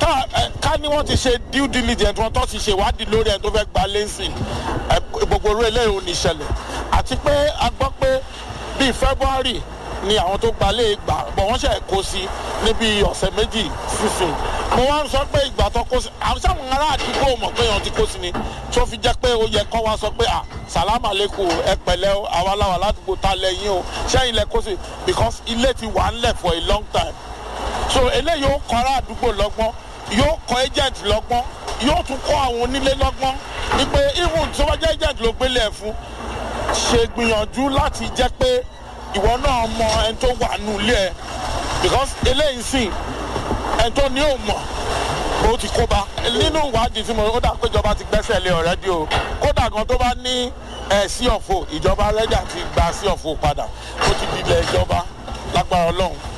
ká ẹ, ká ní wọ́n ti ṣe due diligence wọn tó ti ṣe ìwádìí lórí ẹni tó fẹ́ gba lẹ́sìn ẹ, gbogbo orí eléyìí ò ní ṣẹlẹ̀ àti pé a gbọ́ pé bíi february ni àwọn tó gba lè gbà bọ̀ wọ́n ṣe kó sí níbi ọ̀sẹ̀ méjì sísìn mo wá ń sọ pé ìgbà tó kó sí àwọn sáwọn ará àdúgbò mọ̀ pé èèyàn ti kó sí ni tó fi jẹ́ pé ó yẹ kọ́ wá sọ pé à sàlámà lẹ́kọ̀ọ́ ẹ pẹ̀lẹ́ o àwa làwà ládùúgbò ta lẹ́yìn o ṣẹ́yìn lẹ kó sí because ilé ti wà ńlẹ̀ for a long time so eléyìí yóò kọ́ ará àdúgbò lọ́gbọ́n yóò kọ́ agent lọ́gbọ́n yóò tún kọ́ àwọn onílé lọ́gbọ́n wípé even tí wọ́n jẹ́ agent ló gbélé ẹ̀ fún ṣe gbìyànjú láti jẹ́ pé ìwọ náà mọ ẹni tó wà nù ilé ẹ because eléyìí sìn ẹni tó ní ò mọ̀ ó ti kó bá nínú ìwádìí tí mo ó dà pé ìjọba ti gbẹ́sẹ̀ lé ọ̀rẹ́dì o kódà gan tó bá ní ẹ̀ sí ọ̀fọ̀ ìjọba rẹ́dà ti gba sí ọ̀fọ̀ padà ó ti di ilẹ̀ ìjọba lágbára ọlọ́run